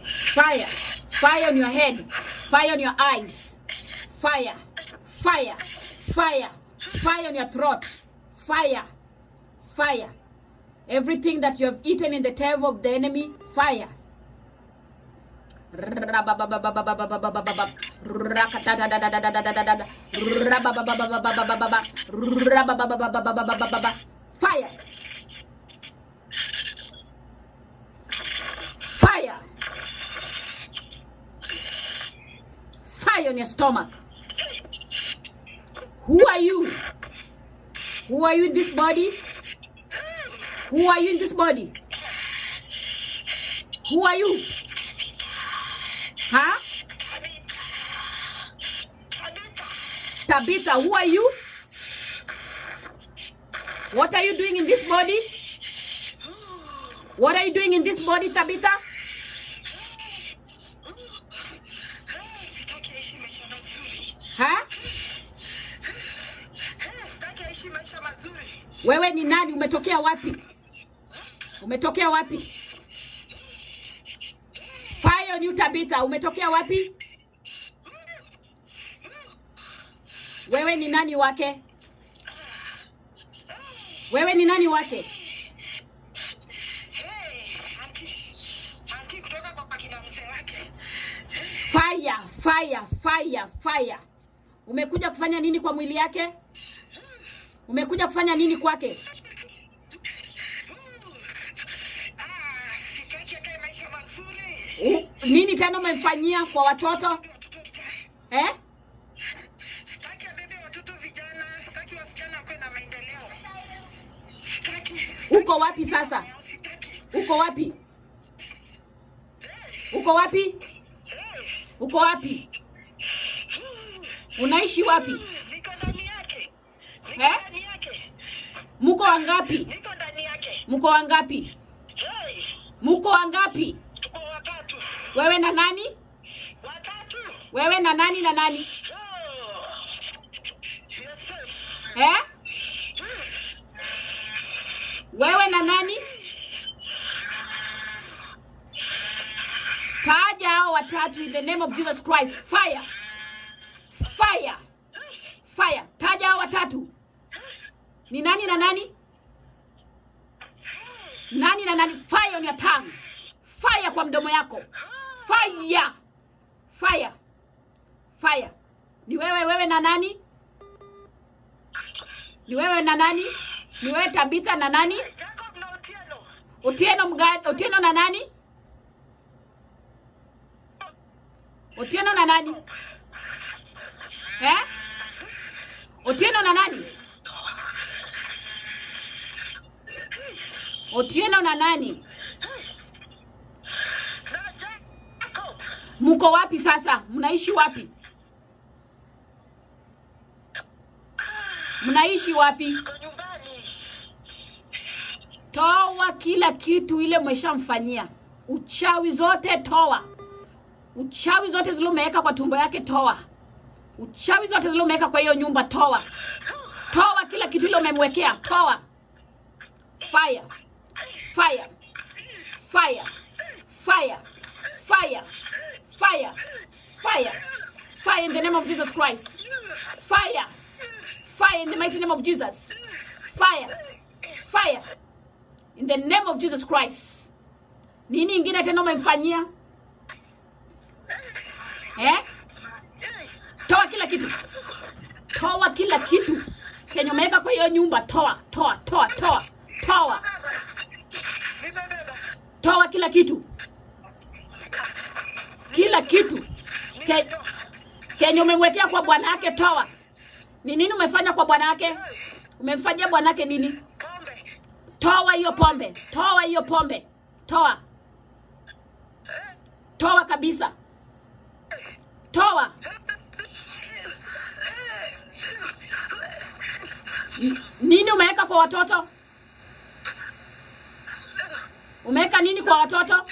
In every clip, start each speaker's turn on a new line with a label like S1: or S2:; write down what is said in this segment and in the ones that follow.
S1: Fire. Fire on your head. Fire on your eyes. Fire. Fire. Fire. Fire on your throat. Fire. Fire. Everything that you have eaten in the table of the enemy, fire. Rababababababababababab. Rakatadadadadadadadadada. Rabababababababababab. Rababababababababab. Fire. Fire. Fire on your stomach. Who are you? Who are you in this body? Who are you in this body? Who are you? Huh? Tabitha, who are you? What are you doing in this body? What are you doing in this body, Tabitha?
S2: Sitaki aishi maisha mazuri.
S1: Huh?
S2: Eh, Sitaki aishi maisha mazuri.
S1: Wewe ni nani? Umetokea wapi? Umetokea wapi? Fire on you Tabitha, umetokea wapi? Wewe ni nani wake? Wewe ni nani wake?
S2: Hey, anti. Anti kutoka kwa akina mzee wake.
S1: Fire, fire, fire, fire. Umekuja kufanya nini kwa mwili yake? Umekuja kufanya nini kwake?
S2: Ah, sitaki akae maisha mazuri.
S1: U, nini tena umemfanyia kwa watoto?
S2: Watoto vijana.
S1: Eh?
S2: Sitaki abebe watoto vijana. Sitaki wasichana wakuwe na maendeleo. Sitaki.
S1: Uko wapi sasa?
S2: Sitaki.
S1: Uko wapi? Uko wapi? Uko wapi? Unaishi wapi?
S2: Niko ndani yake. Niko
S1: Eh?
S2: ndani yake.
S1: Mko wangapi?
S2: Niko ndani yake.
S1: Mko wangapi?
S2: Hey,
S1: Mko wangapi?
S2: tuko watatu.
S1: Wewe na nani?
S2: Watatu.
S1: Wewe na nani na nani?
S2: Oh. Yourself.
S1: Eh? Wewe na nani? Taja hao watatu in the name of Jesus Christ. Fire. Fire. Fire. Taja hao watatu. Ni nani na nani? Nani na nani? Fire on your tongue. Fire kwa mdomo yako. Fire. Fire. Fire. Ni wewe wewe na nani? Ni wewe na nani? Ni wewe Tabitha na nani?
S2: Jacob na Otieno.
S1: Otieno mga, Otieno na nani? Otieno na nani? Eh? Otieno na nani? Otieno na nani?
S2: Na Jacob.
S1: Mko wapi sasa? Mnaishi wapi? Mnaishi wapi?
S2: Kwa nyumbani.
S1: Toa kila kitu ile umeshamfanyia. Uchawi zote toa. Uchawi zote zile umeweka kwa tumbo yake toa. Uchawi zote zile umeweka kwa hiyo nyumba toa. Toa kila kitu ile umemwekea toa. Fire. Fire. Fire. Fire. Fire. Fire. Fire. Fire in the name of Jesus Christ. Fire. Fire in the mighty name of Jesus. Fire. Fire. In the name of Jesus Christ. Nini ingine tena umemfanyia? Eh? Toa kila kitu. Toa kila kitu. Kenye umeweka kwa hiyo nyumba toa, toa, toa, toa. Toa.
S2: Nimebeba.
S1: Toa kila kitu. Kila kitu. Ke, kenye umemwekea kwa bwana yake toa. Ni nini umefanya kwa bwana yake? Umemfanyia bwana yake nini?
S2: Pombe.
S1: Toa hiyo pombe. Toa hiyo pombe. Toa. Toa kabisa. Toa. N- Nini umeweka kwa watoto? Umeweka nini kwa watoto?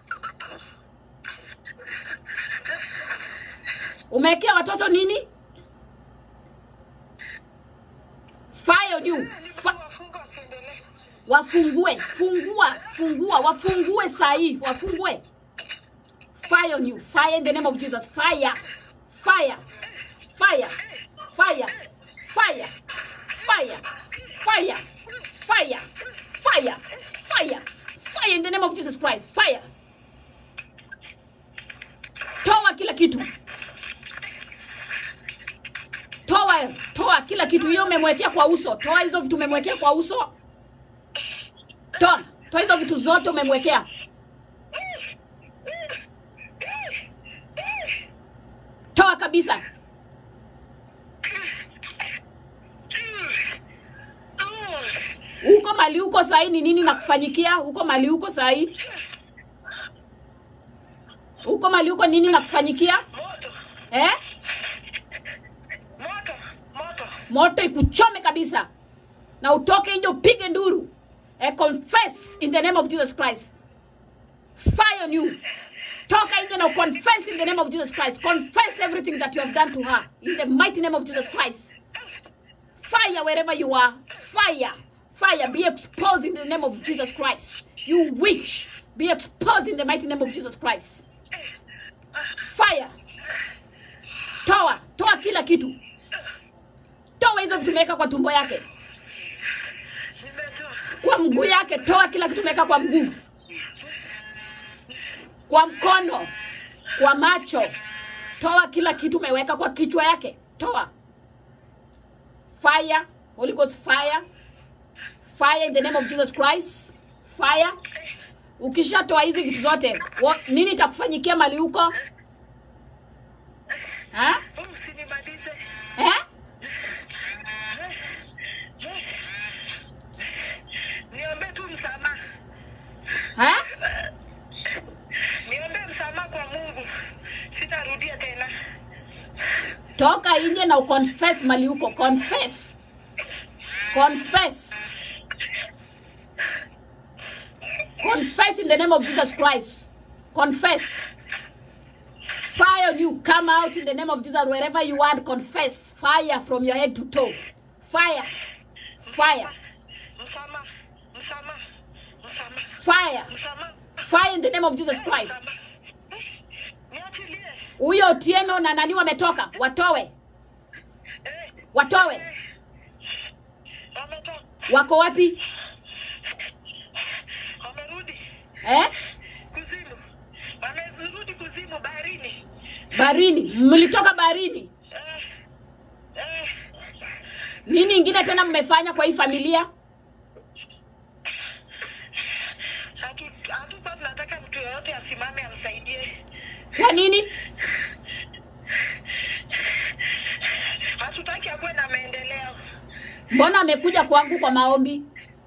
S1: Umewekea watoto nini? Fire on you. Fa
S2: Wafunga wasiendelee.
S1: wafungue, fungua, fungua, wafungue saa hii, wafungue. Fire on you. Fire in the name of Jesus. Fire. Fire. Fire. Fire. Fire. Fire. Fire. Fire. Fire. Fire. Fire in the name of Jesus Christ. Fire. Toa kila kitu. Toa, toa kila kitu. Hiyo umemwekea kwa uso. Toa hizo vitu umemwekea kwa uso. Toa. Toa hizo vitu zote umemwekea. Toa kabisa. Huko mali huko sahi ni nini nakufanyikia? Huko mali huko sahi. Huko mali huko nini nakufanyikia?
S2: Moto,
S1: Eh?
S2: moto, moto.
S1: Moto ikuchome kabisa. Na utoke nje upige nduru. Eh, confess in the name of Jesus Christ. Fire on you. Toka nje na confess in the name of Jesus Christ. Confess everything that you have done to her in the mighty name of Jesus Christ. Fire wherever you are. Fire. Fire. Be exposed in the name of Jesus Christ. You witch. Be exposed in the mighty name of Jesus Christ. Fire. Toa. Toa kila kitu. Toa hizo vitu umeweka kwa tumbo yake.
S2: Nimetoa.
S1: Kwa mguu yake. Toa kila kitu umeweka kwa mguu. Kwa mkono. Kwa macho. Toa kila kitu umeweka kwa kichwa yake. Toa. Fire. Holy Ghost fire. Fire in the name of Jesus Christ. Fire. Ukishatoa hizi vitu zote, wa- nini itakufanyikia mali huko? Ha?
S2: Usinimalize.
S1: Eh?
S2: Niombe tu msamaha.
S1: Ha?
S2: Niombe msamaha kwa Mungu. Sitarudia tena.
S1: Toka nje na uconfess mali huko. Confess. Confess. Confess in the name of Jesus Christ. Confess. Fire on you. Come out in the name of Jesus wherever you are. Confess. Fire from your head to toe. Fire. Fire.
S2: Msamaha. Msamaha. Msamaha.
S1: Fire.
S2: Msamaha.
S1: Fire in the name of Jesus Christ.
S2: Msamaha. Niachilie.
S1: Huyo Otieno na nani wametoka? Watowe.
S2: Eh,
S1: Watowe.
S2: eh. Wametoka.
S1: Wako wapi?
S2: Wamerudi
S1: Eh?
S2: kuzimu. Wamerudi kuzimu baharini.
S1: Barini. Mlitoka barini.
S2: Eh, eh.
S1: Nini ingine tena mmefanya kwa hii familia?
S2: Hatu- Hatukuwa tunataka mtu yoyote asimame amsaidie.
S1: Kwa nini?
S2: Hatutaki akuwe na maendeleo.
S1: Mbona amekuja kwangu kwa maombi?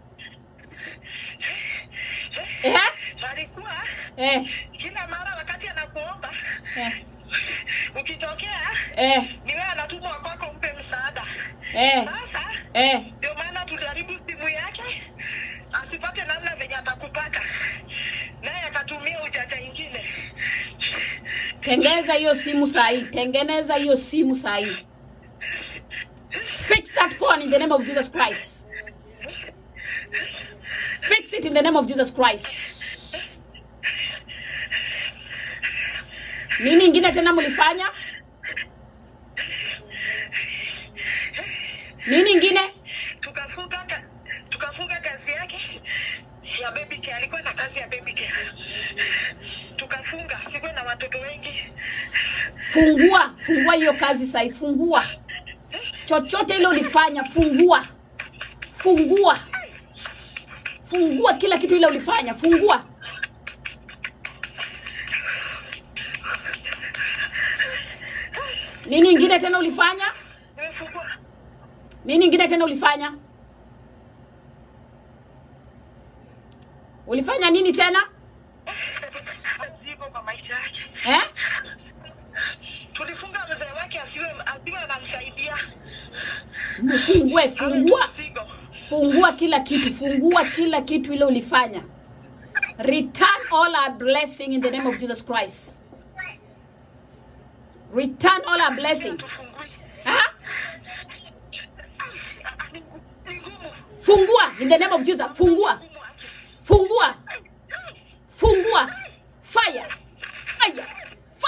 S1: Eh?
S2: Alikuwa
S1: Eh.
S2: kila mara wakati anakuomba
S1: Eh.
S2: ukitokea
S1: Eh.
S2: ni wewe anatumwa kwako umpe msaada.
S1: Eh.
S2: Sasa
S1: Eh.
S2: ndio maana tulijaribu simu yake asipate namna venye atakupata, naye akatumia ujanja ingine.
S1: Tengeza hiyo simu sahi. Tengeneza hiyo simu sahi. Fix that phone in the name of Jesus Christ. Fix it in the name of Jesus Christ. Nini ingine tena mlifanya? Nini ingine?
S2: Tukafunga ka, tukafunga kazi yake ya baby care. Alikuwa na kazi ya baby care, tukafunga. Sikuwa na watoto wengi.
S1: Fungua, fungua hiyo kazi sahi, fungua. Chochote ile ulifanya, fungua. Fungua. Fungua kila kitu ile ulifanya, fungua. Nini ingine tena ulifanya?
S2: Nimefungua
S1: Nini ingine tena ulifanya? Ulifanya nini tena?
S2: ziko kwa maisha yake.
S1: Eh?
S2: Tulifunga mzee wake asiwe asiwe anamsaidia,
S1: Mfungue,
S2: awe tu
S1: fungua.
S2: mzigo.
S1: fungua kila kitu fungua kila kitu ile ulifanya return all our blessing in the name of jesus christ return all our blessing
S2: Tufungui.
S1: ha?
S2: Ni ni ngumu.
S1: fungua in the name of jesus fungua
S2: Ngumu ake.
S1: fungua fungua fire fire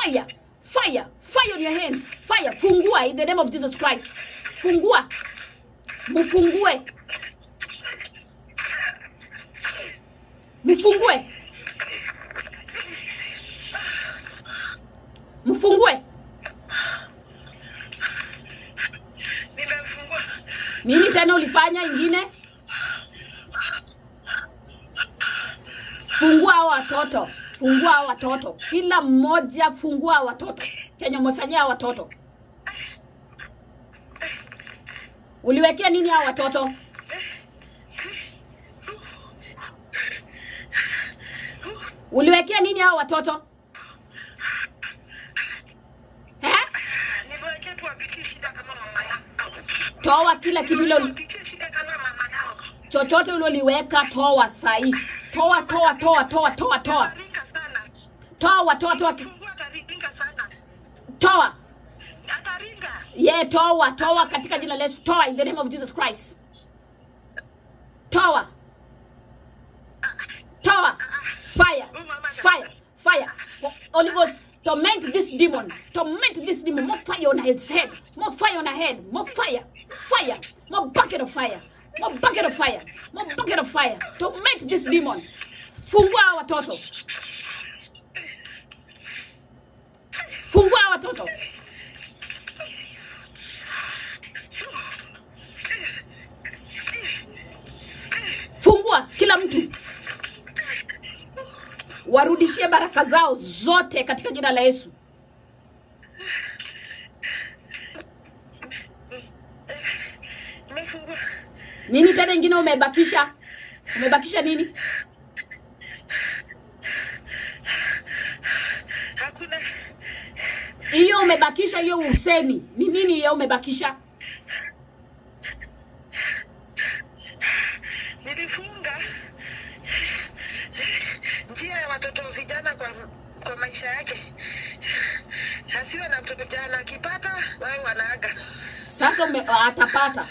S1: fire fire fire on your hands fire fungua in the name of jesus christ fungua mfungue mfungue mfungue
S2: nimemfungua
S1: nini tena ulifanya ingine fungua hao watoto fungua hao watoto kila mmoja fungua hao watoto kenye umefanyia hao watoto uliwekea nini hao watoto uliwekea nini hao watoto eh?
S2: nimewekea tu wapitie shida kama mama yao
S1: toa kila kitu ile uli-
S2: wapitie shida kama mama yao
S1: chochote ulioliweka toa sahii toa toa toa toa toa toa
S2: ataringa sana
S1: toa toa toa ki-
S2: fungua ataringa sana
S1: toa
S2: ataringa
S1: ye toa toa katika jina la Yesu toa in the name of Jesus Christ toa toa fire fire fire Holy Ghost torment this demon torment this demon more fire on his head more fire on her head more fire fire more bucket of fire more bucket of fire more bucket of fire torment this demon fungua hawa watoto fungua hawa watoto fungua kila mtu warudishie baraka zao zote katika jina la yesu
S2: nimefungua
S1: nini tena ingine umebakisha umebakisha nini
S2: hakuna
S1: hiyo umebakisha hiyo usemi ni nini hiyo umebakisha
S2: nilifunga njia ya watoto vijana kwa kwa maisha yake asiwe na mtoto jana akipata wawe wanaaga
S1: sasa ume, atapata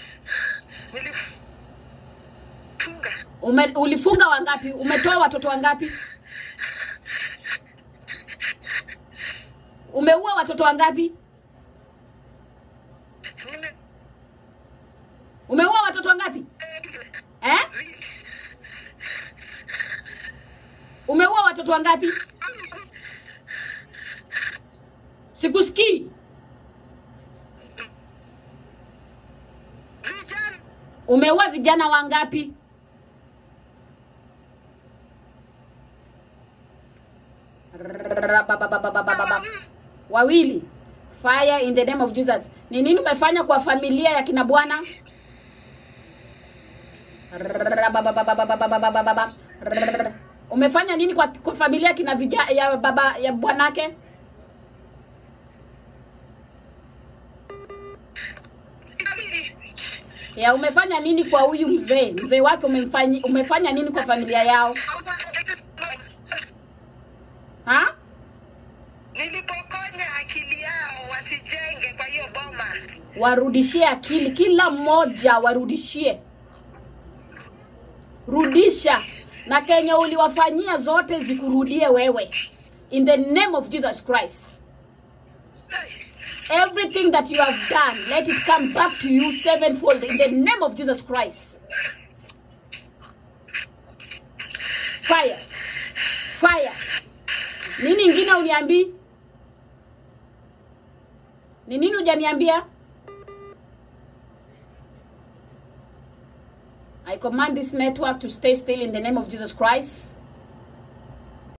S2: nilifunga
S1: ume, ulifunga wangapi umetoa watoto wangapi umeua watoto wangapi
S2: nime
S1: umeua watoto wangapi eh? umeua watoto wangapi sikusikii
S2: vijana
S1: umeua vijana wangapi Rabababababababa. wawili fire in the name of jesus ni nini umefanya kwa familia ya kina bwana Rababababababababa. umefanya nini kwa, kwa familia ya kina vija, ya baba ya bwanake
S2: inabidi
S1: ya umefanya nini kwa huyu mzee mzee wake umefanya, umefanya nini kwa familia yao ha
S2: nilipokonya akili yao wasijenge kwa hiyo boma
S1: warudishie akili kila mmoja warudishie rudisha na kenye uliwafanyia zote zikurudie wewe in the name of jesus christ everything that you have done let it come back to you sevenfold in the name of jesus christ fire fire nini ingine uniambii ni nini hujaniambia I command this network to stay still in the name of Jesus Christ.